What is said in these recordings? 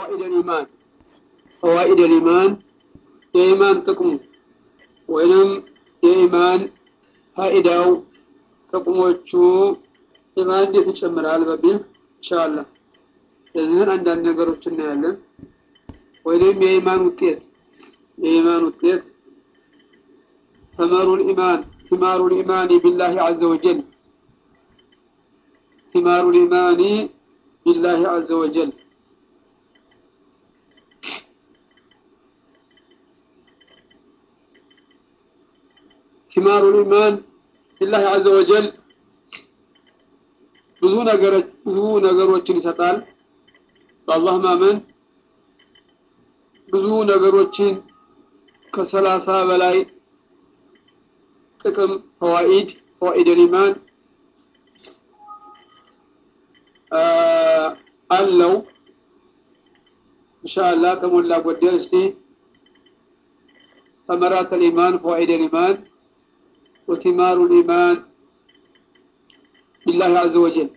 ፈዋኢድ ልኢማን ፈዋኢድ ልኢማን የኢማን ጥቅሙ ወይንም የኢማን ፋኢዳው ጥቅሞቹ ኢማን እንዴት ይጨምራል በሚል ኢንሻአላህ እዚህን አንዳንድ ነገሮች እናያለን። ወይንም የኢማን ውጤት የኢማን ውጤት ثمر الإيمان ثمار الإيمان بالله عز وجل ثمار الإيمان بالله عز وجل ثمار الإيمان بالله عز وجل ብዙ ነገሮች ብዙ ነገሮችን ይሰጣል። በአላህ ማመን ብዙ ነገሮችን ከሰላሳ በላይ ጥቅም ፈዋኢድ ፈዋኢድ ኢማን አለው። ኢንሻአላህ ከሞላ ጎደል እስቲ ثمرات الإيمان فوائد الإيمان وثمار الإيمان بالله عز وجل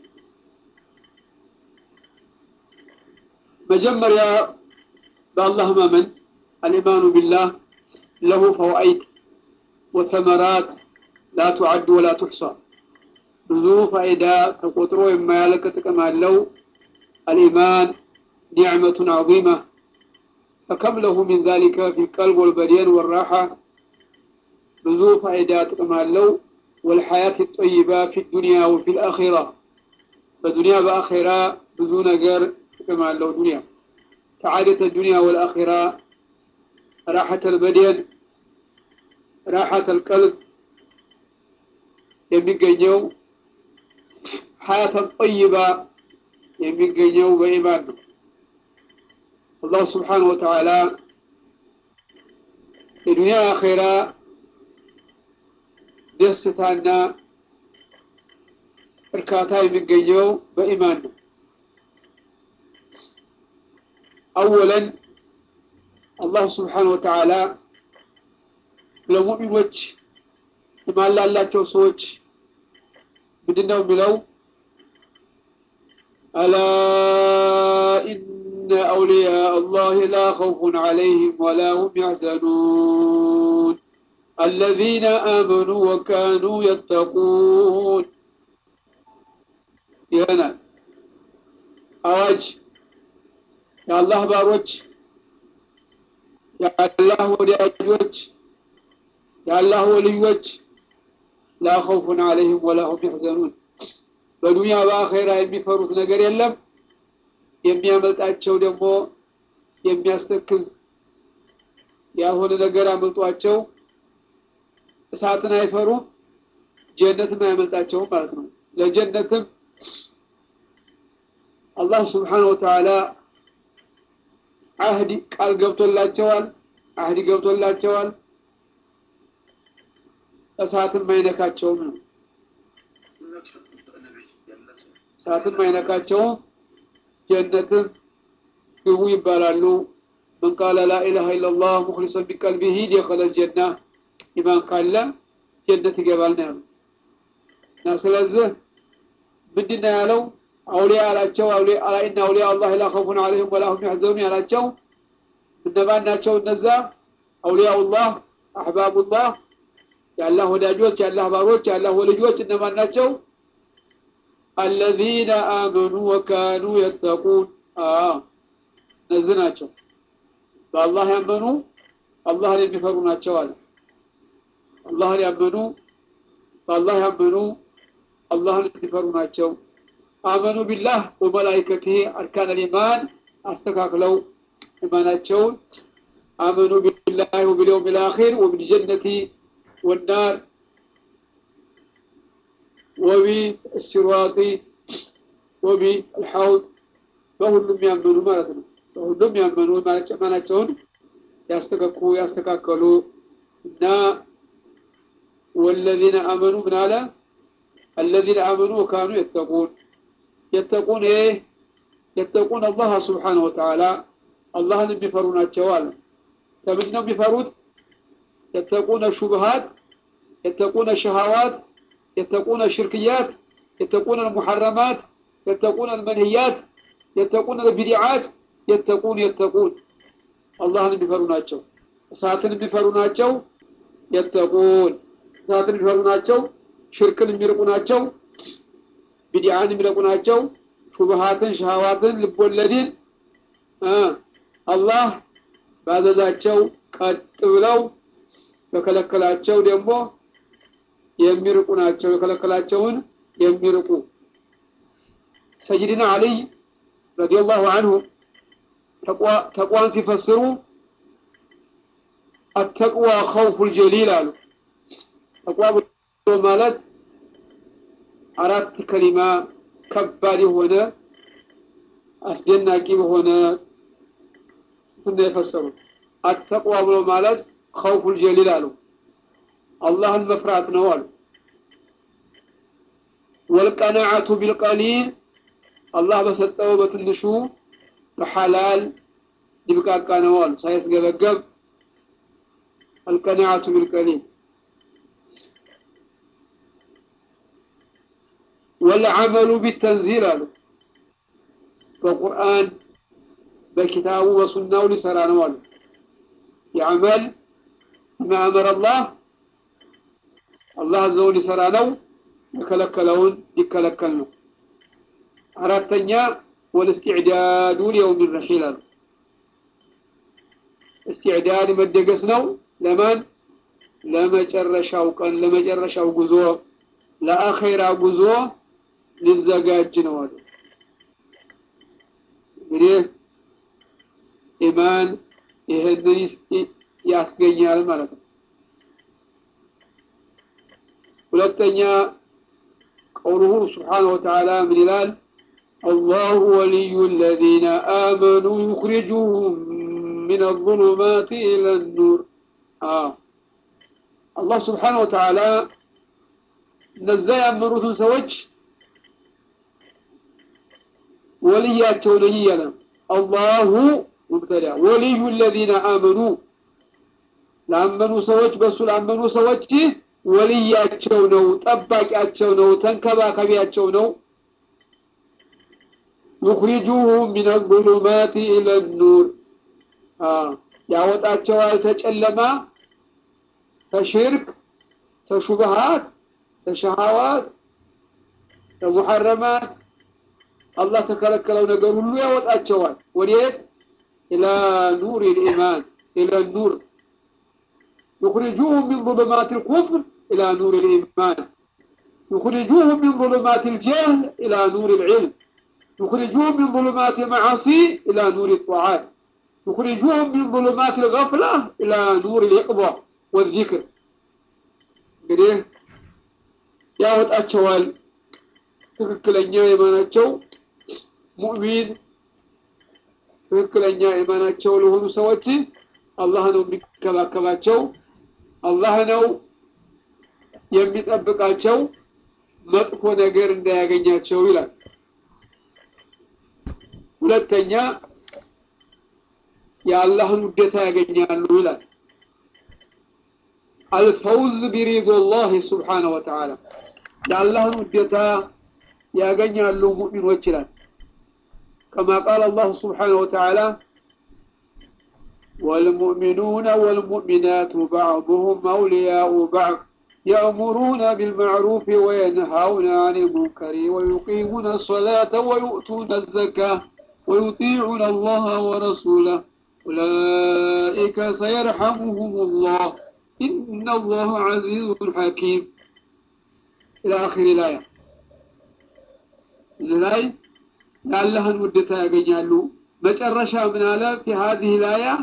مجمر بالله ممن الإيمان بالله له فوائد وثمرات لا تعد ولا تحصى ብዙ ፋይዳ ተቆጥሮ የማያልቅ ጥቅም አለው። الإيمان نعمة عظيمة فكم له من ذلك في القلب والبدن والراحة ብዙ ፋይዳ ጥቅም አለው። والحياة الطيبة في الدنيا وفي الآخرة فدنيا بآخرة ብዙ ነገር ጥቅም አለው ዱንያ سعادة الدنيا والآخرة راحة البدن راحة القلب የሚገኘው ሀያተን ጠይባ የሚገኘው በኢማን ነው። አላህ ስብሓነሁ ወተዓላ የዱንያ አኼራ ደስታና እርካታ የሚገኘው በኢማን ነው። አወለን አላህ ስብሓነሁ ወተዓላ ለሙእሚኖች ኢማን ላላቸው ሰዎች ምንድን ነው የሚለው? አላ ኢነ አውሊያ አላህ ላ ኸውፉን ዐለይሂም ወላ ሁም ያሕዘኑን አለዚነ አመኑ ወካኑ የተቁን ይሆናል። አዋጅ የአላህ ባሮች የአላህ ወዳጆች የአላህ ወልዮች ላ ኸውፉን ዐለይሂም ወላ ሁም ያሕዘኑን በዱንያ በአኼራ የሚፈሩት ነገር የለም። የሚያመልጣቸው ደግሞ የሚያስተክዝ ያልሆነ ነገር አመልጧቸው እሳትን አይፈሩም፣ ጀነትም አያመልጣቸውም ማለት ነው። ለጀነትም አላህ ስብሓነሁ ወተዓላ አህዲ ቃል ገብቶላቸዋል፣ አህዲ ገብቶላቸዋል። እሳትም አይነካቸውም ነው። እሳትም አይነካቸውም፣ ጀነትም ግቡ ይባላሉ። መን ቃለ ላኢላሃ ኢለላህ ሙኽሊሰን ቢቀልቢሂ ደኸለል ጀና ኢማን ካለ ጀነት ይገባል ነው ያሉት። እና ስለዚህ ምንድን ነው ያለው? አውሊያ ያላቸው ኢነ አውሊያ አላህ ላ ኸውፉን ዐለይሂም ወላ ሁም ያሕዘኑን ያላቸው እነማን ናቸው? እነዛ አውሊያኡላህ አሕባቡላህ የአላህ ወዳጆች የአላህ ባሮች የአላህ ወልጆች እነማን ናቸው? አለዚነ አመኑ ወካኑ የተቁን እነዚህ ናቸው። በአላህ ያመኑ አላህን የሚፈሩ ናቸው አለ። አላህን ያመኑ በአላህ ያመኑ አላህን የሚፈሩ ናቸው። አመኑ ቢላህ ወመላይከቲህ አርካን ልኢማን አስተካክለው ኢማናቸውን አመኑ ቢላህ ወቢልየውም ልአኺር ወቢልጀነቲ والنار وبالصراط وبالحوض በሁሉም ያመኑ ማለት ነው። በሁሉም ያመኑ ማናቸውን ያስተካኩ ያስተካከሉ እና ወለዚነ አመኑ ምን አለ الذين آمنوا وكانوا يتقون يتقون ايه يتقون الله سبحانه وتعالى الله የሚፈሩ ናቸው አለ ከምንድን ነው የሚፈሩት يتقون الشبهات يتقون الشهوات يتقون الشركيات يتقون المحرمات يتقون المنهيات يتقون البدعات የተቁን የተቁን አላህን የሚፈሩ ናቸው። እሳትን የሚፈሩ ናቸው። የተቁን እሳትን የሚፈሩ ናቸው። ሽርክን የሚርቁ ናቸው። ቢድዓን የሚርቁ ናቸው። ሹብሃትን፣ ሸሃዋትን፣ ልቦለድን አላህ ባዘዛቸው ቀጥ ብለው በከለከላቸው ደግሞ የሚርቁ ናቸው። የከለከላቸውን የሚርቁ ሰይድና አልይ ረዲየላሁ አንሁ ተቋን ሲፈስሩ አተቅዋ ኸውፉል ጀሊል አሉ። ተቅዋ ብሎ ማለት አራት ከሊማ ከባድ የሆነ አስደናቂ በሆነ እንትን የፈሰሩት አተቅዋ ብሎ ማለት ኸውፉል ጀሊል አሉ። አላህን መፍራት ነው አሉ። ወልቀናዓቱ ቢልቀሊል አላህ በሰጠው በትንሹ በሐላል ሊብቃቃ ነው አሉ። ሳይስገበገብ አልቀናዓቱ ቢልቀሊል ወልዓመሉ ቢተንዚል አሉ። በቁርአን በኪታቡ በሱናው ሊሰራ ነው አሉ። የዓመል ቢማ አመረ አላህ አላህ አዘውን ሊሰራ ነው። የከለከለውን ሊከለከል ነው። አራተኛ ወልእስቲዕዳዱ ሊየውም ረሒል አሉ። እስቲዕዳድ መደገስ ነው። ለማን? ለመጨረሻው ቀን፣ ለመጨረሻው ጉዞ፣ ለአኼራ ጉዞ ሊዘጋጅ ነው አሉ። እንግዲህ ኢማን ይህንን ያስገኛል ማለት ነው። ሁለተኛ ቀውሉሁ ስብሓነሁ ወተዓላ ምን ይላል? አላሁ ወልዩ አለዚነ አመኑ ዩኽሪጁሁም ሚነ ዙሉማት ኢለ ኑር። አላህ ስብሓነሁ ወተዓላ እነዛ ያመኑትን ሰዎች ወልያቸው ነኝ እያለ ነው። አላሁ ሙብተዳ ወልዩ አለዚነ አመኑ ላመኑ ሰዎች በእሱ ላመኑ ሰዎች ወልያቸው ነው፣ ጠባቂያቸው ነው፣ ተንከባካቢያቸው ነው። ዩኽሪጁሁም ሚነ ዙሉማት ኢለ ኑር ያወጣቸዋል ተጨለማ ተሽርክ ተሹብሃት ተሸሃዋት ተሙሐረማት አላህ ተከለከለው ነገር ሁሉ ያወጣቸዋል። ወዴት? ኢላ ኑር ልኢማን ኢለ ኑር يخرجوهم من ظلمات الكفر إلى نور الإيمان يخرجوهم من ظلمات الجهل إلى نور العلم يخرجوهم من ظلمات المعاصي إلى نور الطاعات يخرجوهم من ظلمات الغفلة إلى نور اليقظة والذكر እንግዲህ ያወጣቸዋል ትክክለኛ የማናቸው ሙእሚን ትክክለኛ የማናቸው ለሆኑ ሰዎች አላህ ነው የሚከባከባቸው አላህ ነው የሚጠብቃቸው መጥፎ ነገር እንዳያገኛቸው ይላል። ሁለተኛ የአላህን ውዴታ ያገኛሉ ይላል። አልፈውዝ ቢሪዶላህ ስብሓነ ወተዓላ የአላህን ውዴታ ያገኛሉ ሙእሚኖች ይላል። ከማ ቃል አላሁ ስብሓነ ወተዓላ والمؤمنون والمؤمنات بعضهم أولياء بعض يأمرون بالمعروف وينهون عن المنكر ويقيمون الصلاة ويؤتون الزكاة ويطيعون الله ورسوله أولئك سيرحمهم الله إن الله عزيز حكيم إلى آخر الآية زلاي لعلها ودتا يقينالو مجرشا من على في هذه الآية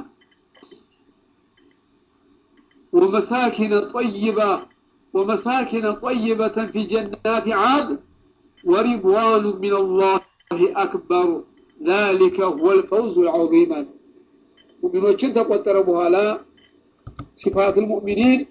ومساكن طيبة ومساكن طيبة في جنات عاد ورضوان من الله أكبر ذلك هو الفوز العظيم مؤمنوችን ተቆጠረ በኋላ ሲፋት المؤمنين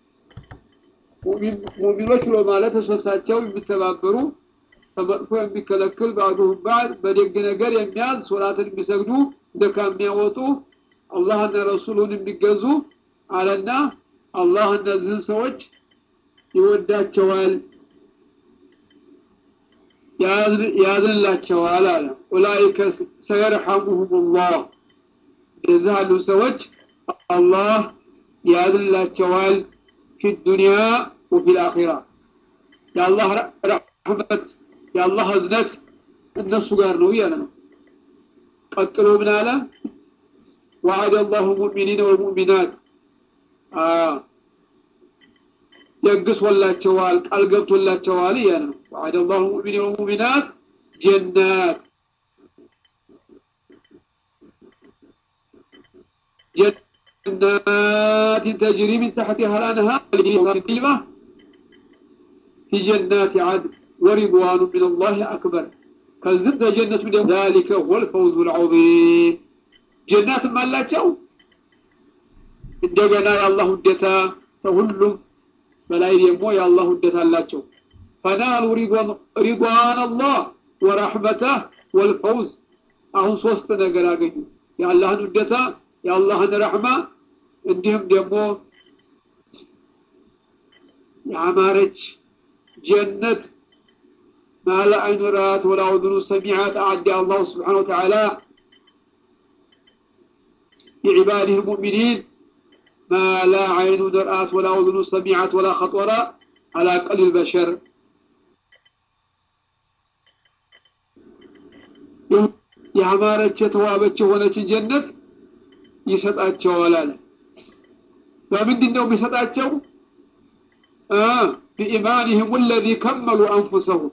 ሙእሚኖች ብሎ ማለት ተስፈሳቸው የሚተባበሩ ከመጥፎ የሚከለክል ባዕዱሁም ባዕድ በደግ ነገር የሚያዝ ሶላትን የሚሰግዱ ዘካ የሚያወጡ አላህና ረሱሉን የሚገዙ አለና አላህ እነዚህን ሰዎች ይወዳቸዋል። ያዝንላቸዋል አለ ኡላይከ ሰየርሐሙሁም ላህ እንደዚህ ያሉ ሰዎች አላህ ያዝንላቸዋል ፊ ዱንያ ወፊ ልአኺራ የአላህ ረሕመት የአላህ እዝነት እነሱ ጋር ነው እያለ ነው ቀጥሎ ምን አለ وعد الله المؤمنين والمؤمنات يقصوላቸዋል ቃል ገብቶላቸዋል እያለ ነው وعد الله المؤمنين والمؤمنات جنات جنات تجري من تحتها الأنهار كلمة في جنات عدن ورضوان من الله أكبر كذبت جنة ذلك هو الفوز العظيم ጀናት አላቸው እንደገና የአላህ ውደታ ከሁሉም በላይ ደግሞ የአላህ ውደታ አላቸው ፈናሉ ሪضዋን አላህ ወረሕመተህ ወልፈውዝ አሁን ሶስት ነገር አገኙ የአላህን ውደታ የአላህን ረሕማ እንዲሁም ደግሞ የአማረች ጀነት ማለ አይኑ ራት ወላ ኡዝኑ ሰሚዓት አዕድ አላሁ ስብሓን ወተዓላ لعباده المؤمنين ما لا عين رأت ولا أذن سمعت ولا خطر على قلب البشر ያማረች የተዋበች የሆነች ጀነት ይሰጣቸዋል አለ በምንድን ነው የሚሰጣቸው ቢኢማንህም ወለዚ ከመሉ አንፉሰሁም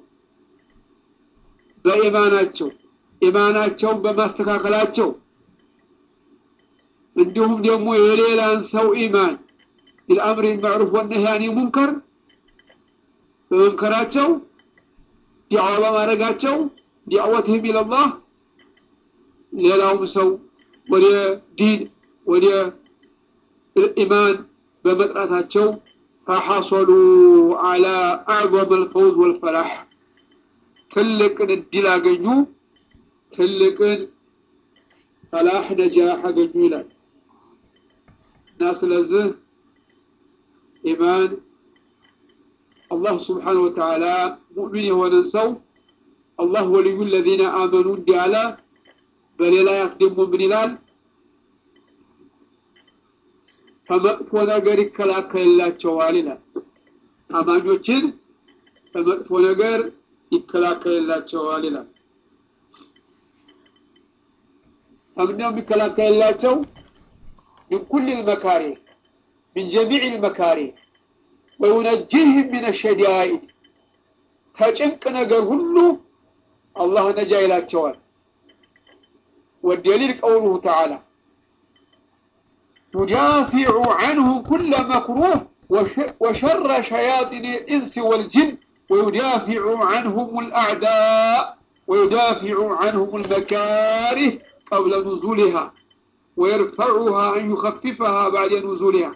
በኢማናቸው ኢማናቸውን በማስተካከላቸው እንዲሁም ደግሞ የሌላን ሰው ኢማን ቢልአምር ማዕሩፍ ወነህያኒ ሙንከር በመምከራቸው ዲዕዋ በማድረጋቸው ዲዕወትህም ኢለላህ ሌላውም ሰው ወደ ዲን ወደ ኢማን በመጥራታቸው ፈሐሰሉ አላ አዕظም አልፈውዝ ወልፈላሕ ትልቅን እድል አገኙ ትልቅን ፈላሕ ነጃሕ አገኙ ይላል እና ስለዚህ ኢማን አላህ ስብሓነሁ ወተዓላ ሙእሚን የሆነን ሰው አላህ ወልዩ ለዚነ አመኑ እንዲህ አለ በሌላ ያት ደግሞ ምን ይላል ከመጥፎ ነገር ይከላከልላቸዋል ይላል አማኞችን ከመጥፎ ነገር ይከላከልላቸዋል ይላል ከምንድነው የሚከላከልላቸው من كل المكاره من جميع المكاره وينجيهم من الشدائد تጭንቅ ነገር ሁሉ አላህ ነጃ ይላቸዋል والدليل قوله تعالى يدافع عنهم كل مكروه وشر شياطين الإنس والجن ويدافع عنهم الأعداء ويدافع عنهم المكاره قبل نزولها ويرفعها أن يخففها بعد نزولها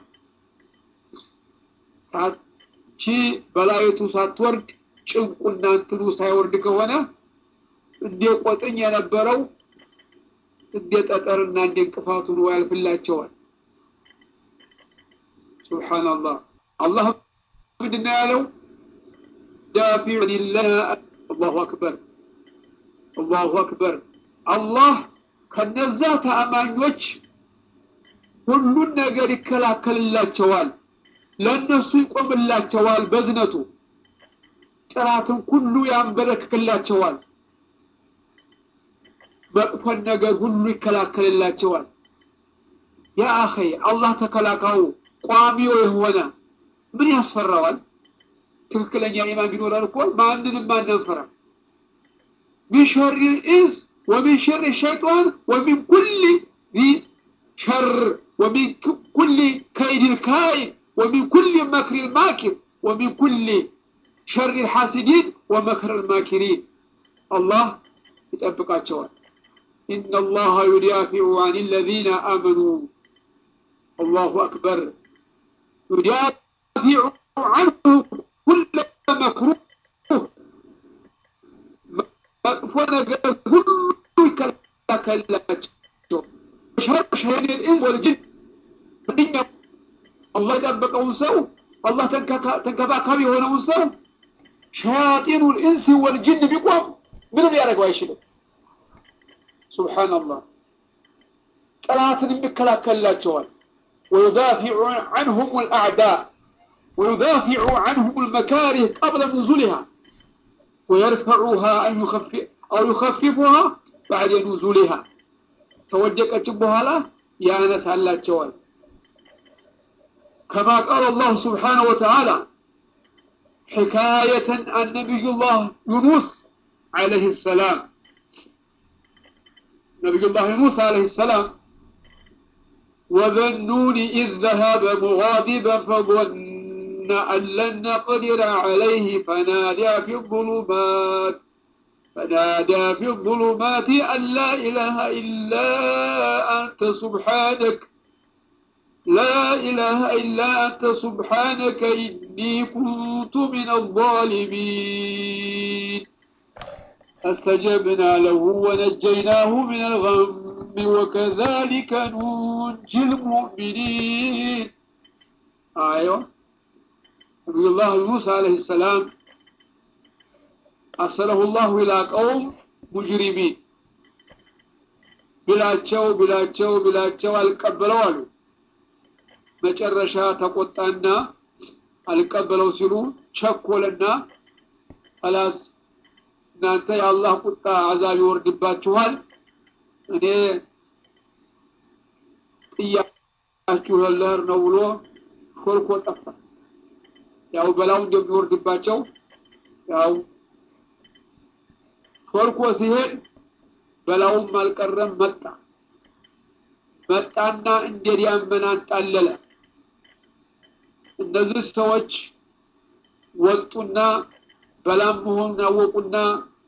ቺ በላይቱ ሳትወርድ ጭንቁና እንትኑ ሳይወርድ ከሆነ እንደ ቆጥኝ የነበረው እንደ ጠጠርና እንደ እንቅፋቱ ነው ያልፍላቸዋል ሱብሓነላህ አላህ ምንድነው ያለው ዳፊዕ ሊላህ አላሁ አክበር አላሁ አክበር አላህ ከነዛ ተአማኞች ሁሉን ነገር ይከላከልላቸዋል ለእነሱ ይቆምላቸዋል በዝነቱ ጥራትን ሁሉ ያንበረክክላቸዋል መጥፎን ነገር ሁሉ ይከላከልላቸዋል ያ አኸ አላህ ተከላካዩ ቋሚው የሆነ ምን ያስፈራዋል ትክክለኛ ኢማን ቢኖረን እኮ ማንንም አንፈራ ሚን ሸሪ ኢንስ ومن شر الشيطان ومن كل ذي شر ومن كل كيد الكائن ومن كل مكر الماكر ومن كل شر الحاسدين ومكر الماكرين الله يتأبقى الشوال إن الله يدافع عن الذين آمنوا الله أكبر يدافع عنه كل مكروه መጥፎ ነገር ሁሉ ይከላከልላቸው ሸር ሸይጣን ኢንስ ወልጅን አላህ የጠበቀውን ሰው አላህ ተንከባካቢ የሆነውን ሰው ሸያጢኑ ልኢንስ ወልጅን ቢቆም ምንም ሊያደርገው አይችልም ሱብሓነላህ ጠላትን የሚከላከልላቸዋል ويدافع عنهم الأعداء ويدافع عنهم المكاره قبل نزولها ويرفعها أن يخفف أو يخففها بعد نزولها توديك بهلا يا ناس على الجوال كما قال الله سبحانه وتعالى حكاية عن نبي الله يونس عليه السلام نبي الله يونس عليه السلام وذا النون إذ ذهب مغاضبا فظن أن لن نقدر عليه فنادى في الظلمات فنادى في الظلمات أن لا إله إلا أنت سبحانك لا إله إلا أنت سبحانك إني كنت من الظالمين فاستجبنا له ونجيناه من الغم وكذلك ننجي المؤمنين أيوة نبي الله موسى عليه السلام أرسله الله إلى قوم مجرمين ብላቸው ብላቸው ብላቸው አልቀበለው አሉ መጨረሻ ተቆጣና አልቀበለው ሲሉ ቸኮለና አላስ እናንተ የአላህ ቁጣ አዛብ ይወርድባችኋል እኔ ጥያችሁ ለር ነው ብሎ ሾልኮ ጠፋ ያው በላው እንደሚወርድባቸው ያው ሾልኮ ሲሄድ በላውም አልቀረም መጣ መጣና እንደ ዳመና አንጣለለ እነዚህ ሰዎች ወጡና በላም መሆኑን አወቁና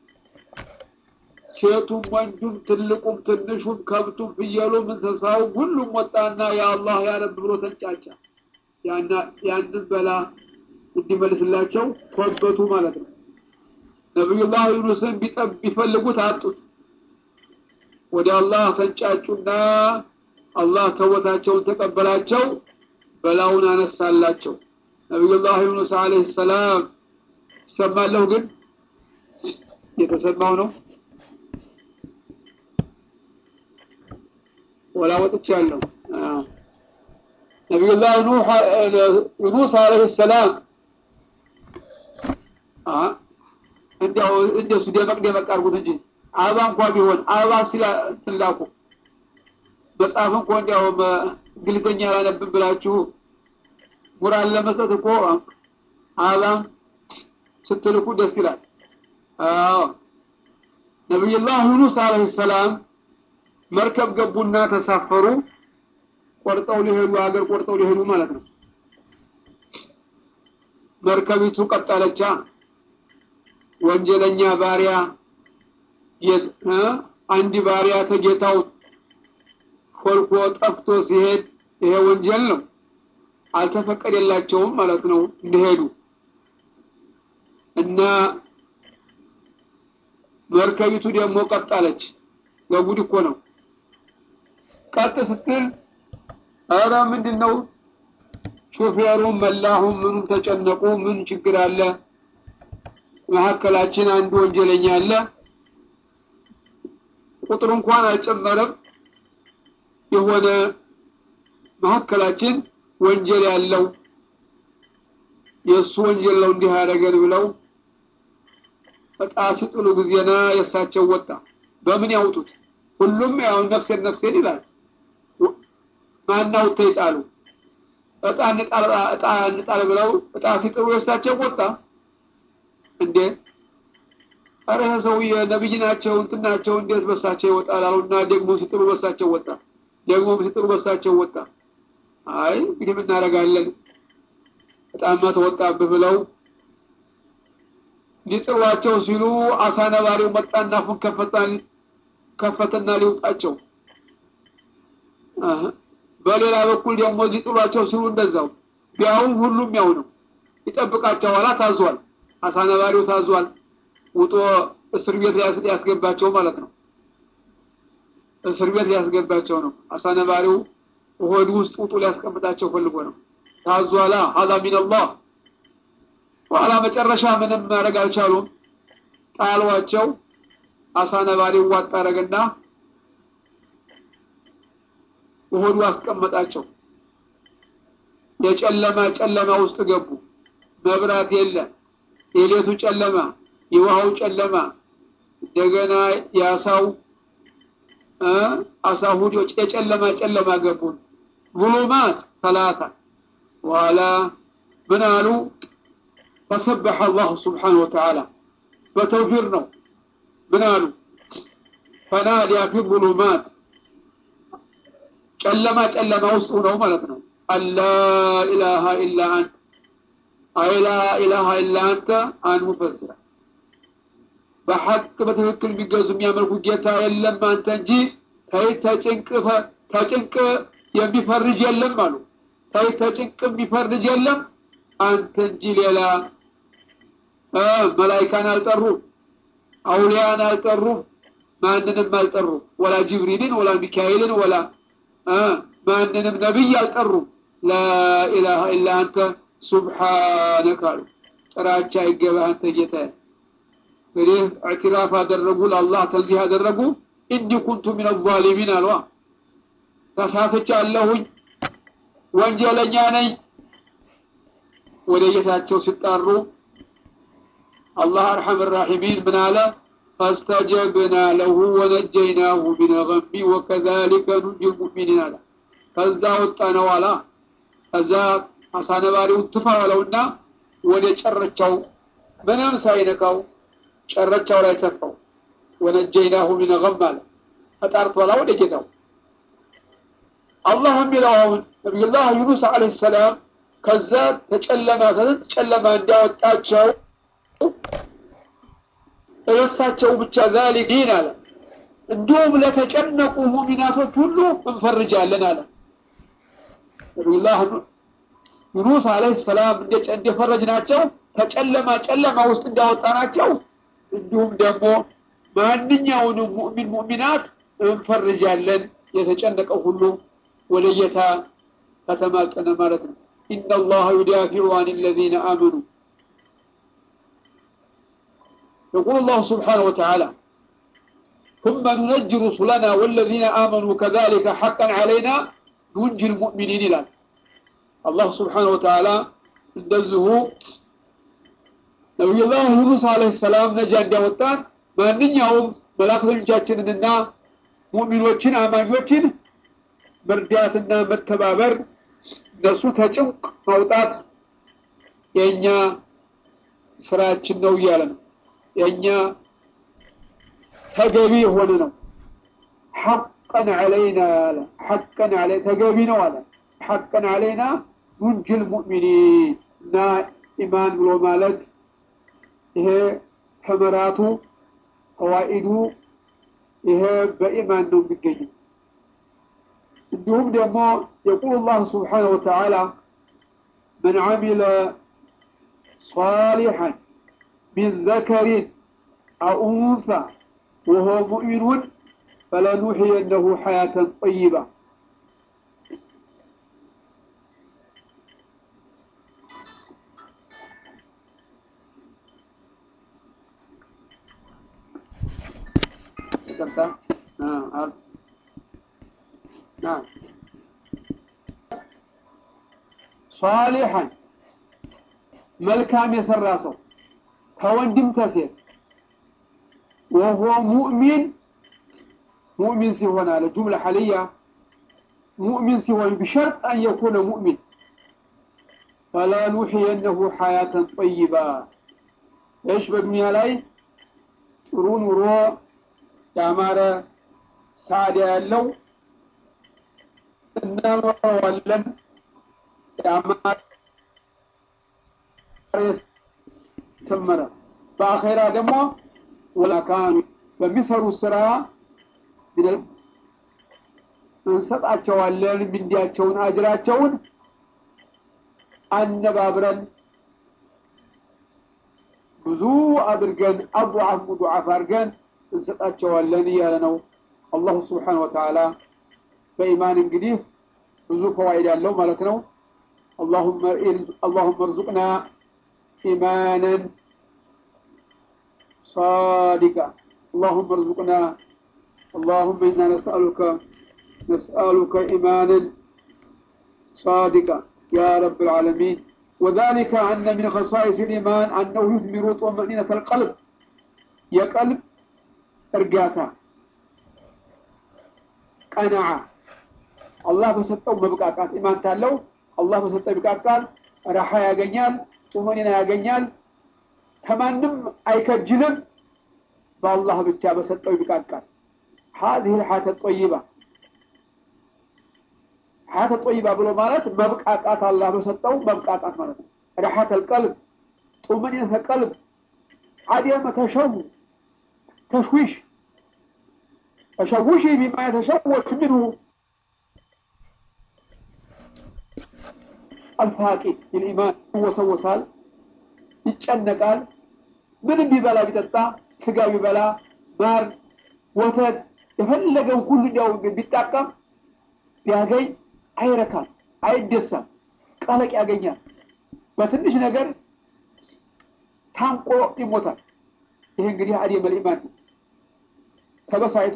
ሴቱም ወንዱም ትልቁም ትንሹም ከብቱም ፍየሉም እንስሳውም ሁሉም ወጣና የአላህ ያረብ ብሎ ተንጫጫ ያንን በላ እንዲመልስላቸው ቶበቱ ማለት ነው ነቢዩላህ ዩኑስን ቢጠብ ቢፈልጉት አጡት ወደ አላህ ተንጫጩና አላህ ተወታቸውን ተቀበላቸው በላውን አነሳላቸው ነቢዩላህ ዩኑስ አለይሂ ሰላም ይሰማለሁ ግን የተሰማው ነው ወላ ወጥቻለሁ ነቢዩላህ ዩኑስ አለይሂ ሰላም እንዲያው እንደሱ ደመቅ ደመቅ አድርጉት እንጂ አበባ እንኳ ቢሆን አበባ ሲላ ትላኩ መጽሐፍ እንኳ እንዲያው እንግሊዝኛ አላነብም ብላችሁ ሙራን ለመስጠት እኮ አበባም ስትልኩ ደስ ይላል አዎ ነቢዩላህ ዩኑስ አለይሂ ሰላም መርከብ ገቡና ተሳፈሩ ቆርጠው ሊሄዱ ሀገር ቆርጠው ሊሄዱ ማለት ነው መርከቢቱ ቀጠለቻ ወንጀለኛ ባሪያ አንድ ባሪያ ተጌታው ሾልኮ ጠፍቶ ሲሄድ ይሄ ወንጀል ነው አልተፈቀደላቸውም ማለት ነው እንዲሄዱ እና መርከቢቱ ደግሞ ቀጣለች ለጉድ እኮ ነው ቀጥ ስትል ኧረ ምንድን ነው ሾፌሩም መላሁም ምኑም ተጨነቁ ምን ችግር አለ መካከላችን አንድ ወንጀለኛ አለ ቁጥር እንኳን አልጨመረም የሆነ መካከላችን ወንጀል ያለው የእሱ ወንጀል ነው እንዲህ ያደረገን ብለው እጣ ሲጥሉ ጊዜና የእሳቸው ወጣ በምን ያውጡት ሁሉም ያው ነፍሴን ነፍሴን ይላል ማናው ተይጣሉ እጣ እንጣል እጣ እንጣል ብለው እጣ ሲጥሉ የእሳቸው ወጣ እንዴ አረ ሰውዬ ነብይ ናቸው እንትን ናቸው እንዴት በሳቸው ይወጣል አሉና ደግሞ ሲጥሉ በሳቸው ወጣ ደግሞ ሲጥሉ በሳቸው ወጣ አይ እንግዲህ ምን እናደርጋለን በጣም ተወጣብህ ብለው ሊጥሏቸው ሲሉ አሳ ነባሪው መጣና አፉን ከፈታን ከፈተና ሊውጣቸው በሌላ በኩል ደግሞ ሊጥሏቸው ሲሉ እንደዛው ቢያውም ሁሉም ያው ነው ይጠብቃቸዋላ ታዟል አሳ ነባሪው ታዟል ውጦ እስር ቤት ሊያስገባቸው ማለት ነው እስር ቤት ሊያስገባቸው ነው አሳ ነባሪው ሆድ ውስጥ ውጡ ሊያስቀምጣቸው ፈልጎ ነው ታዟላ ሀዛ ሚንላህ በኋላ መጨረሻ ምንም ማድረግ አልቻሉም። ጣሏቸው። አሳ ነባሪ ዋጥ አደረገና በሆዱ አስቀመጣቸው። የጨለማ ጨለማ ውስጥ ገቡ። መብራት የለ፣ የሌቱ ጨለማ፣ የውሃው ጨለማ፣ እንደገና የአሳው አሳ ሁዶች የጨለማ ጨለማ ገቡን። ظሉማት ተላታ በኋላ ምን አሉ? ፈሰበሐ አላሁ ስብሓነሁ ወተዓላ በተውፊር ነው። ምን አሉ? ፈናዲያ ፊ ظሉማት ጨለማ ጨለማ ውስጥ ሆነው ማለት ነው። አላ ኢላሃ ኢላ አንተ አይ ላ ኢላሃ ኢላ አንተ አን ሙፈስራ በሐቅ በትክክል የሚገዙ የሚያመልኩ ጌታ የለም አንተ እንጂ ተይ ተጭንቅ ተጭንቅ የሚፈርጅ የለም አሉ። ተይ ተጭንቅ የሚፈርጅ የለም አንተ እንጂ ሌላ መላይካን አልጠሩም፣ አውሊያን አልጠሩም፣ ማንንም አልጠሩም። ወላ ጅብሪልን ወላ ሚካኤልን ወላ ማንንም ነቢይ አልጠሩም። ላኢላሃ ኢላ አንተ ሱብሓነከ አሉ። ጥራቻ ይገባህ አንተ ጌታ። እንግዲህ እዕትራፍ አደረጉ፣ ለአላህ ተንዚህ አደረጉ። ኢኒ ኩንቱ ሚነ ዛሊሚን አሏ። ተሳስቻለሁኝ፣ ወንጀለኛ ነኝ። ወደ ጌታቸው ሲጣሩ አላህ አርሐም ራሒሚን ምን አለ? ፈስተጀብና ለሁ ወነጀይናሁ ሚነ ገሚ ወከዛሊከ ኑንጂ ልሙእሚኒን አለ። ከዛ ወጣ ነው አላ። ከዛ አሳነባሪውን ትፋ ዋለውና ወደ ጨረቻው ምንም ሳይነካው ጨረቻው ላይ ተፋው። ወነጀይናሁ ሚነ ገም አለ። ተጣርቷላ ወደ ጌታው አላህ የሚለው አሁን ነቢዩላህ ዩኑስ ዓለይሂ ሰላም ከዛ ተጨለማ ከስንት ጨለማ እንዲያወጣቸው እረሳቸው ብቻ ዛሊሚን አለ። እንዲሁም ለተጨነቁ ሙሚናቶች ሁሉ እንፈርጃለን አለ። ነቢዩላህ ዩኑስ ዓለይሂ ሰላም እንደፈረጅ ናቸው ከጨለማ ጨለማ ውስጥ እንዳወጣናቸው እንዲሁም ደግሞ ማንኛውንም ሙእሚን ሙእሚናት እንፈርጃለን የተጨነቀው ሁሉ ወደ ጌታ ከተማጸነ ማለት ነው። ኢነ አላህ ዩዳፊዑ አን ለዚነ አመኑ يقول الله سبحانه وتعالى ثم ننجي رسلنا والذين آمنوا كذلك حقا علينا ننجي المؤمنين إلى الله سبحانه وتعالى እንደዚሁ ነቢዩላህ ዩኑስ ዓለይሂ ሰላም ነጃ እንዲያወጣን ማንኛውም መላእክተኞቻችንንና ሙእሚኖችን አማኞችን መርዳትና መተባበር እነሱ ተጭንቅ ማውጣት የእኛ ስራችን ነው እያለ ነው። የእኛ ተገቢ የሆነ ነው። ሐቀን ዐለይና አለ። ሐቀን ዐለይ ተገቢ ነው አለ። ሐቀን ዐለይና ኑንጅል ሙእሚኒን እና ኢማን ብሎ ማለት ይሄ ተመራቱ ፈዋኢዱ ይሄ በኢማን ነው የሚገኘው። እንዲሁም ደግሞ የቁል ላሁ ስብሓነሁ ወተዓላ መን ዓሚለ صالحا من ذكر أو أنثى وهو مؤمن فلنحيينه حياة طيبة نعم نعم صالحا መልካም የሰራ ሰው ከወንድም ተሴት ወሆ ሙእሚን ሙእሚን ሲሆን አለ ጁምላ ሐልያ ሙእሚን ሲሆን ቢሸርጥ አን የኩነ ሙእሚን ፈላ ኑሕየነሁ ሐያተን ጠይባ እሽ በዱንያ ላይ ጥሩ ኑሮ ያማረ ሳዕዳ ያለው እናኖረዋለን ያማረ ሰመረ በአኼራ ደግሞ ወላካኑ በሚሰሩት ስራ እንሰጣቸዋለን ምንዲያቸውን አጅራቸውን አነባብረን ብዙ አድርገን አضዓፍ ሙضዓፍ አድርገን እንሰጣቸዋለን እያለ ነው አላሁ ስብሓን ወተዓላ በኢማን እንግዲህ ብዙ ፈዋይድ ያለው ማለት ነው اللهم اللهم ارزقنا إيمانا صادقا اللهم ارزقنا اللهم إنا نسألك نسألك إيمانا صادقا يا رب العالمين وذلك أن من خصائص الإيمان أنه يثمر طمأنينة القلب يا قلب إرجاتا قناعة الله بسطው መብቃቃት ኢማን ታለው አላህ በሰጠው ይብቃቃል ረሃ ያገኛል ጡመኒና ያገኛል ከማንም አይከጅልም በአላህ ብቻ በሰጠው ይብቃቃል هذه الحياة الطيبة حياة الطيبة ብሎ ማለት መብቃቃት አላህ በሰጠው መብቃቃት ማለት ነው ረሐት القلب طمأنينة القلب عدم تشو تشويش تشوشه بما يتشوش منه الفاقد للإيمان ይወሰወሳል ይጨነቃል ምንም ቢበላ ቢጠጣ ስጋ ቢበላ ማር ወተት የፈለገው ሁሉ እንዲያው ቢጣቀም ቢያገኝ አይረካም አይደሳም ቀለቅ ያገኛል በትንሽ ነገር ታንቆ ይሞታል ይሄ እንግዲህ አዲም ልኢማን ነው ተበሳይቶ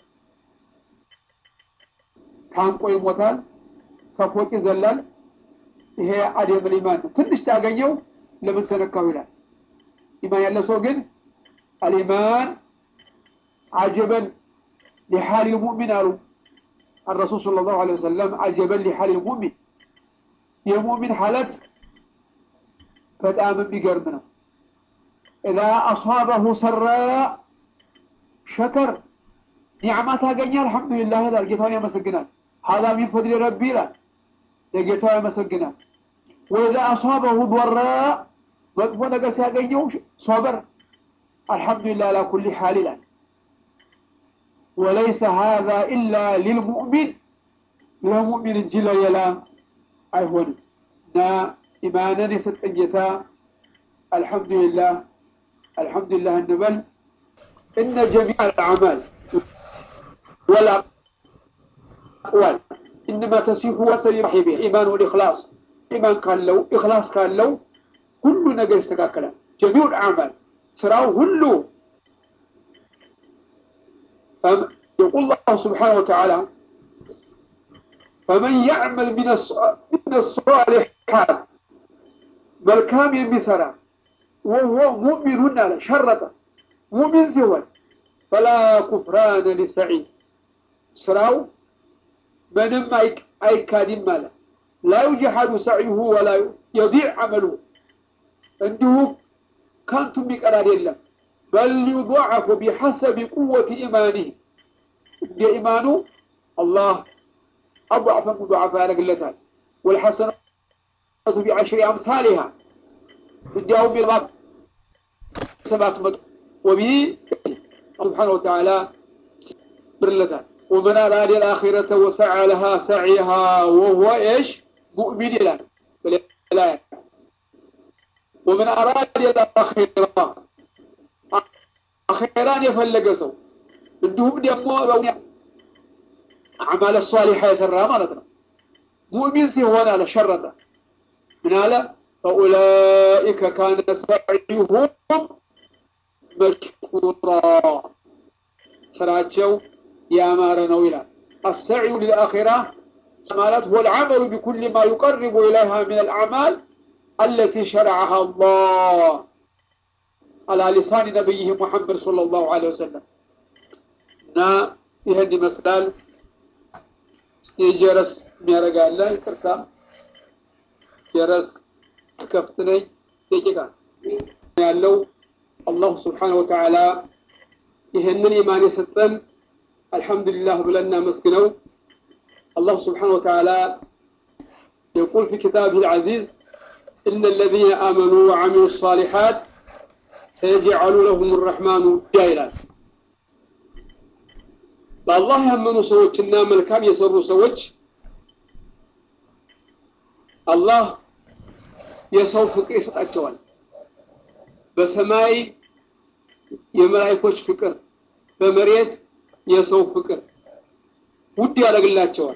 ታንቆ ይሞታል ከፎቅ ይዘላል ይሄ አደም ኢማን ነው ትንሽ ታገኘው ለምን ተነካው ይላል ኢማን ያለ ሰው ግን አልኢማን አጀበን لحال المؤمن አሉ الرسول صلى الله عليه وسلم عجبا لحال المؤمن የሙእሚን ሐለት በጣም የሚገርም ነው إذا أصابه سراء شكر ኒዕማ ታገኘ አልሐምዱሊላህ ይላል ጌታውን ያመሰግናል هذا من فضل ربي ይላል ለጌታው ያመሰግናል ወኢዛ አሷበሁ ዶራ መጥፎ ነገር ሲያገኘው ሶበር አልሐምዱሊላህ አላ ኩሊ ሓል ይላል ወለይሰ ሃذا ኢላ ሊልሙእሚን ለሙእሚን እንጂ ለሌላ አይሆንም እና ኢማንን የሰጠን ጌታ አልሐምዱሊላህ አልሐምዱሊላህ እንበል እነ ጀሚዕ አልአዕማል والأقوال إنما تسيح وسل صاحبه إيمان والإخلاص إيمان كان له إخلاص كان له كل نجر استكاكلا جميع الأعمال سراو كله يقول الله سبحانه وتعالى فمن يعمل من من الصالحات ملكام يمسرا وهو مؤمن على شرطه مؤمن سوى فلا كفران لسعيد سراو ምንም አይካድም አለ ላ ዩጀሐዱ ሰዕዩሁ ወላ የዲዕ አመሉ እንዲሁ ከንቱ የሚቀር አይደለም በል ዩضዓፉ ቢሐሰቢ ቁወት ኢማኒህ እንደ ኢማኑ አላህ አضዕፈ ሙضዓፋ ያደርግለታል ወልሐሰነቱ ቢዐሽሪ አምሳሊሃ እንዲያውም የልባት ሰባት መቶ ወቢ ስብሓነ ወተዓላ ብርለታል ومن أراد الآخرة وسعى لها سعيها وهو إيش مؤمن لا لا ومن أراد الآخرة أخيران يفلق سو عندهم دمو أعمال الصالحة يسرها مالتنا مؤمن سيهونا على شرطة من هذا فأولئك كان سعيهم مشكورا سراتشو يامار نويلا السعي للآخرة مالت هو العمل بكل ما يقرب إليها من الأعمال التي شرعها الله على لسان نبيه محمد صلى الله عليه وسلم نا يهدي مسلال جرس ميرقا الله يكركا جرس كفتني يجيكا ያለው አላሁ ስብሓነሁ ወተዓላ ይህንን ኢማን የሰጠን አልሐምዱሊላህ ብለና መስግነው الله سبحانه وتعالى يقول في كتابه العزيز إن الذين آمنوا وعملوا الصالحات سيجعل لهم الرحمن جايلا በአላህ ያመኑ ሰዎችና መልካም የሰሩ ሰዎች አላህ የሰው ፍቅር ይሰጣቸዋል በሰማይ የመላይኮች ፍቅር በመሬት የሰው ፍቅር ውድ ያደርግላቸዋል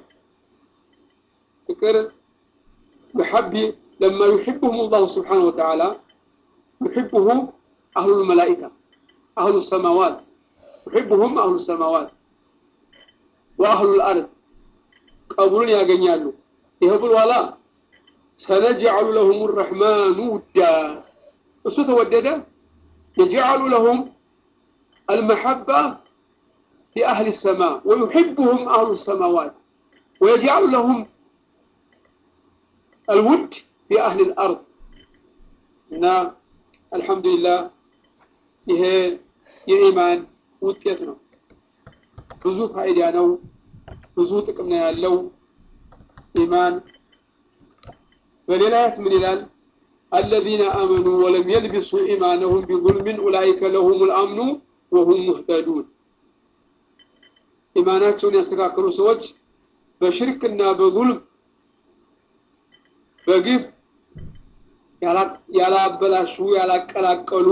ፍቅር بحب لما يحبهم الله سبحانه وتعالى ዩሕብሁ አህሉ ልመላኢካ አህሉ ሰማዋት ዩሕብሁም አህሉ ሰማዋት ወአህሉ ልአርድ ቀቡልን ያገኛሉ ይህ ብሏላ ሰነጅዐሉ ለሁም ረሕማኑ ውዳ እሱ ተወደደ የጅዐሉ ለሁም አልመሐባ لأهل السماء ويحبهم أهل السماوات ويجعل لهم الود في أهل الأرض እና አልሐምዱሊላህ ይሄ የኢማን ውጤት ነው። ብዙ ፋይዳ ነው። ብዙ ጥቅም ነው ያለው ኢማን። በሌላ አያት ምን ይላል? አለዚነ አመኑ ወለም የልቢሱ ኢማነሁም ቢዙልምን ኡላኢከ ለሁሙል አምኑ ወሁም ሙህተዱን። ኢማናቸውን ያስተካከሉ ሰዎች በሽርክና በዙልም በግፍ ያላበላሹ ያላቀላቀሉ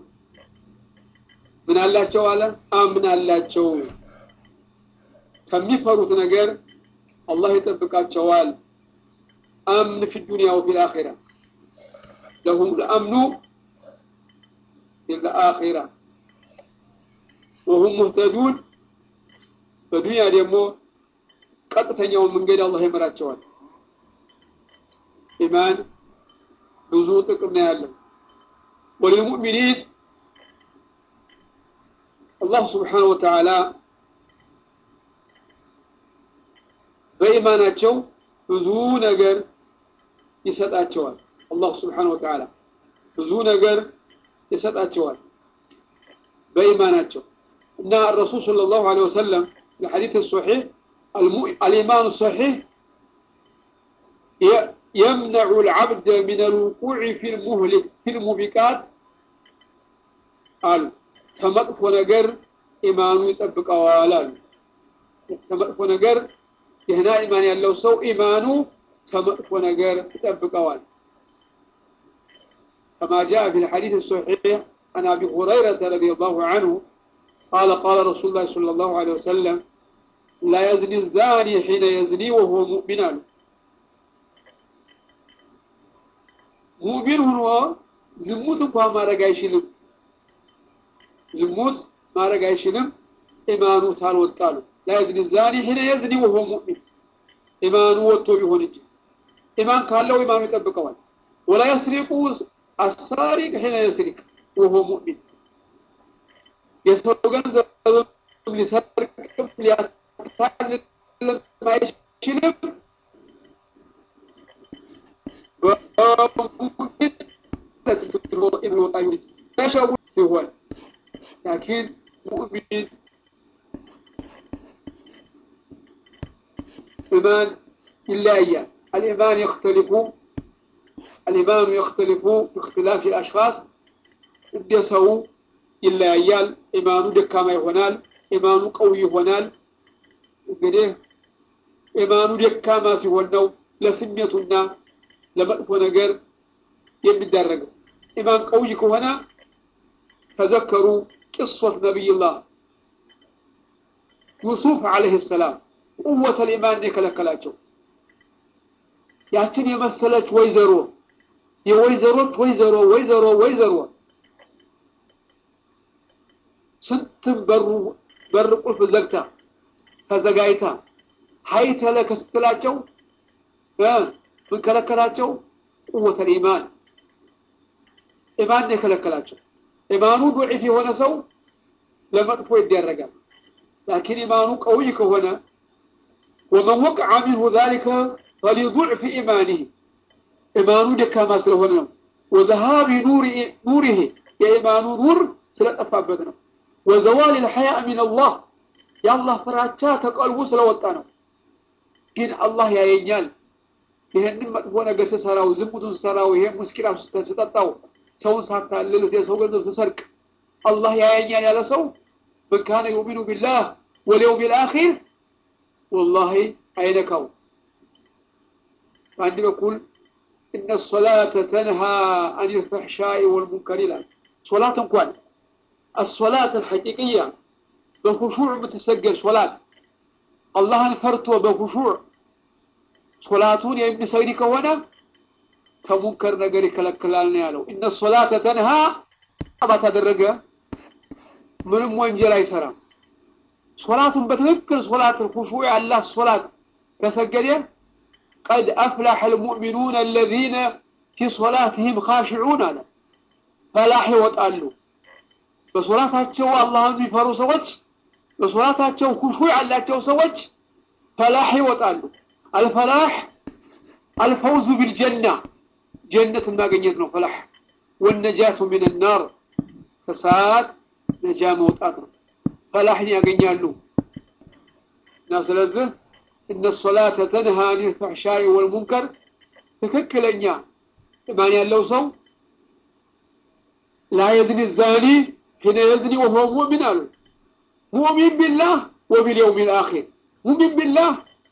ምን አላቸው አለ አምን አላቸው ከሚፈሩት ነገር አላህ ይጠብቃቸዋል አምን ፊ ዱንያ ወፊ ልአኺራ ለሁም ልአምኑ ፊ ልአኺራ ወሁም ሙህተዱን በዱንያ ደግሞ ቀጥተኛውን መንገድ አላህ ይመራቸዋል ኢማን ብዙ ጥቅም ነው ያለው ወልሙእሚኒን አላህ ስብሓነሁ ወተዓላ በኢማናቸው ብዙ ነገር ይሰጣቸዋል አላህ ስብሓነሁ ወተዓላ ብዙ ነገር ይሰጣቸዋል በኢማናቸው እና الرسول صلى الله عليه وسلم الحديث الصحيح الإيمان الصحيح يمنع العبد من الوقوع في المهلك في الموبقات قالوا ከመጥፎ ነገር ኢማኑ ይጠብቀዋል አሉ ከመጥፎ ነገር ደህና ኢማን ያለው ሰው ኢማኑ ከመጥፎ ነገር ይጠብቀዋል كما جاء في الحديث الصحيح عن ابي هريره رضي الله عنه قال قال رسول الله صلى الله عليه وسلم لا يزني الزاني حين يزني وهو مؤمن ሙእሚን ሆኖ ዝሙት እንኳን ማድረግ አይችልም ዝሙት ማድረግ አይችልም ኢማኑ ታልወጣሉ ላየዝኒ ዛኒ ሒነ የዝኒ ወሆ ሙእሚን ኢማኑ ወጥቶ ቢሆን እንጂ ኢማን ካለው ኢማኑ ይጠብቀዋል ወላ የስሪቁ አሳሪቅ ሒነ የስሪቅ ወሆ ሙእሚን የሰው ገንዘብ ሊሰርቅም ሊያታልልም አይችልም تشوه سهول لكن مؤمن إيمان إلا إياه الإيمان يختلف الإيمان يختلف باختلاف الأشخاص يسوي إلا إيال إيمان دكما يهونال إيمان قوي يهونال እንግዲህ ኢማኑ ደካማ ሲሆን ነው ለስሜቱና ለመጥፎ ነገር የሚዳረገው ኢማን ቀውይ ከሆነ ተዘከሩ ቅሶት ነቢይላህ ዩሱፍ አለይሂ ሰላም ቁወተ ልኢማን የከለከላቸው ያችን የመሰለች ወይዘሮ የወይዘሮች ወይዘሮ ወይዘሮ ወይዘሮ ስንትም በሩ በር ቁልፍ ዘግታ ተዘጋጅታ ሀይተለ ከስትላቸው ምን ከለከላቸው ቁወተ ልኢማን ኢማን የከለከላቸው ኢማኑ ዱዒፍ የሆነ ሰው ለመጥፎ ይደረጋል ላኪን ኢማኑ ቀውይ ከሆነ ወመን ወቅዐ ሚንሁ ዛሊከ ፈሊضዕፍ ኢማኒህ ኢማኑ ደካማ ስለሆነ ነው ወዘሃቢ ኑሪህ የኢማኑ ኑር ስለጠፋበት ነው ወዘዋል ልሐያ ሚን አላህ የአላህ ፍራቻ ከቀልቡ ስለወጣ ነው ግን አላህ ያየኛል ይሄንን መጥፎ ነገር ስሰራው ዝሙቱን ስሰራው ይሄን ሙስኪላ ስጠጣው ሰውን ሳታልል የሰው ገንዘብ ስሰርቅ አላህ ያየኛል ያለ ሰው من كان يؤمن بالله واليوم الآخر والله አይነካው በአንድ በኩል إن الصلاة تنهى عن الفحشاء والمنكر ይላል ሶላት እንኳን الصلاة الحقيقية በኹሹዕ የምትሰገድ ሶላት አላህን ፈርቶ በኹሹዕ ሶላቱን የሚሰግድ ከሆነ ከሙንከር ነገር ይከለክላል ነው ያለው። እነ ሶላተ ተንሃ ባታደረገ ምንም ወንጀል አይሰራም። ሶላቱን በትክክል ሶላት ኩሹ ያላት ሶላት ከሰገደ ቀድ አፍላሐ ልሙእሚኑን አለዚነ ፊ ሶላትህም ካሽዑን አለ ፈላህ ይወጣሉ። በሶላታቸው አላህን የሚፈሩ ሰዎች በሶላታቸው ኩሹ ያላቸው ሰዎች ፈላህ ይወጣሉ። አልፈላህ አልፈውዙ ቢልጀና ጀነት ማግኘት ነው ፈላህ። ወነጃቱ ሚን ናር ከሰዓት ነጃ መውጣት ነው። ፈላህን ያገኛሉ እና ስለዚህ እነ ሶላተ ተንሃ አኒል ፈሕሻኢ ወልሙንከር ትክክለኛ ኢማን ያለው ሰው ላ የዝኒ ዛኒ ሒነ የዝኒ ወሁወ ሙእሚን አሉ። ሙእሚን ቢላህ ወቢልየውም ልአኺር ሙእሚን ቢላህ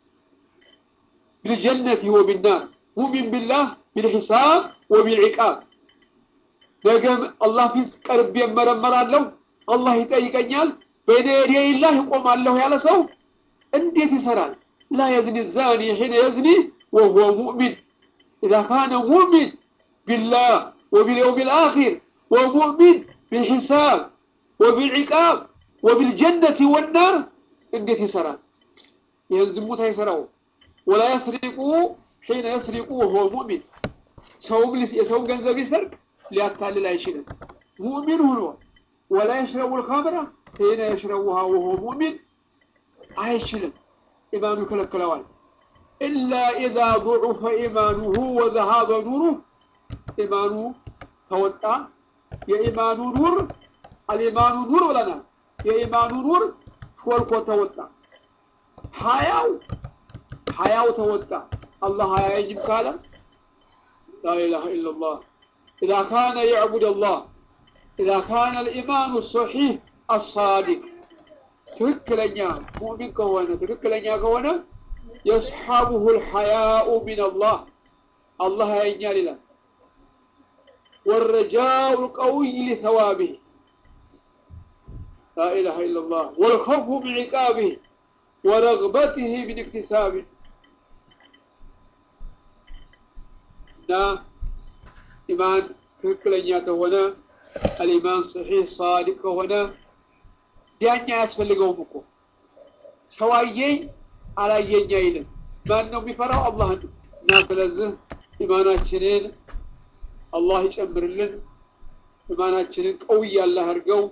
ቢልጀነት ወቢናር ሙእሚን ቢላህ ቢልሒሳብ ወቢልዒቃብ ነገም አላህ ፊት ቀርቤ እመረመራለሁ፣ አላህ ይጠይቀኛል፣ በይነ የደይላህ እቆማለሁ ያለ ሰው እንዴት ይሰራል? ላ የዝኒ ዛኒ ሒነ የዝኒ ወሁወ ሙእሚን ኢዛ ካነ ሙእሚን ቢላህ ወቢልየውም ልአኺር ወሙእሚን ቢልሒሳብ ወቢልዒቃብ ወቢልጀነት ወናር እንዴት ይሰራል? ይህን ዝሙት አይሰራው። ወላ የስሪቁ ሒነ የስሪቁ ወሁወ ሙእሚን ሰውም የሰውን ገንዘብ ይሰርቅ ሊያታልል አይችልም። ሙእሚን ሁኖ ወላ የሽረቡ ልኸምረ ሒነ የሽረቡሃ ወሁወ ሙእሚን አይችልም። ኢማኑ ይከለክለዋል። ኢላ ኢዛ ضዑፈ ኢማኑሁ ወዘሃበ ኑሩህ ኢማኑ ተወጣ የኢማኑ ኑር አልኢማኑ ኑር ብለናል። የኢማኑ ኑር ሾልኮ ተወጣ። ሀያው ሀያው ተወጣ። አላህ አያየኝም ካለ ላኢላሃ ኢለላህ ኢዛ ካነ የዕቡድ አላህ ኢዛ ካነ ልኢማኑ ሰሒህ አሳዲቅ ትክክለኛ ሙእሚን ከሆነ ትክክለኛ ከሆነ የስሓቡሁ ልሐያኡ ሚን አላህ አላህ ያየኛል ይላል። والرجاء القوي لثوابه لا إله إلا الله والخوف من عقابه ورغبته من اكتسابه እና ኢማን ትክክለኛ ከሆነ አልኢማን ሰሒህ ሳዲቅ ከሆነ ዳኛ አያስፈልገውም እኮ ሰው አየኝ አላየኝ አይልም። ማን ነው የሚፈራው? አላህ ነው። እና ስለዚህ ኢማናችንን አላህ ይጨምርልን። ኢማናችንን ቀውይ አላህ አድርገው።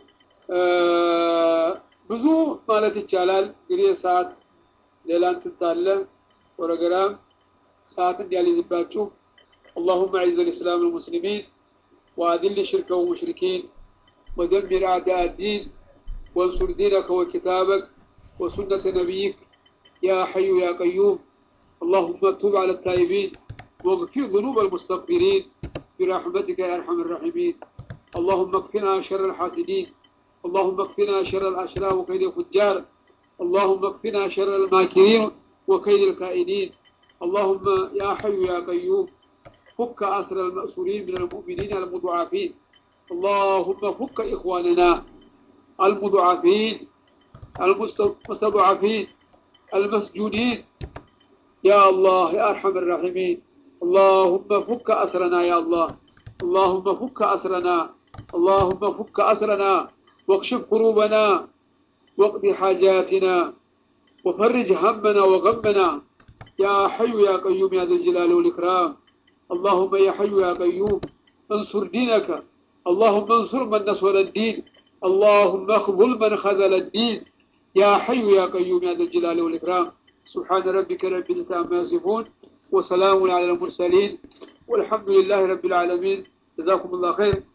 ብዙ ማለት ይቻላል እንግዲህ ሰዓት ሌላ እንትን ታለ ፕሮግራም ሰዓት እንዲያልይዝባችሁ اللهم اعز الاسلام والمسلمين واذل الشرك والمشركين ودمر اعداء الدين وانصر دينك وكتابك وسنة نبيك يا حي يا قيوم اللهم تب على التائبين واغفر ذنوب المستغفرين برحمتك يا ارحم الراحمين اللهم اكفنا شر الحاسدين اللهم اكفنا شر الاشرار وكيد الفجار اللهم اكفنا شر الماكرين وكيد الكائدين اللهم يا حي يا قيوم فك أسر المأسورين من المؤمنين المضعفين اللهم فك إخواننا المضعفين المستضعفين المسجونين يا الله يا أرحم الراحمين اللهم فك أسرنا يا الله اللهم فك أسرنا اللهم فك أسرنا واكشف كروبنا واقض حاجاتنا وفرج همنا وغمنا يا حي يا قيوم يا ذا الجلال والإكرام اللهم يا حي يا قيوم انصر دينك اللهم انصر من نصر الدين اللهم اخذل من خذل الدين يا حي يا قيوم يا ذا الجلال والإكرام سبحان ربك رب العزة عما يصفون وسلام على المرسلين والحمد لله رب العالمين جزاكم الله خير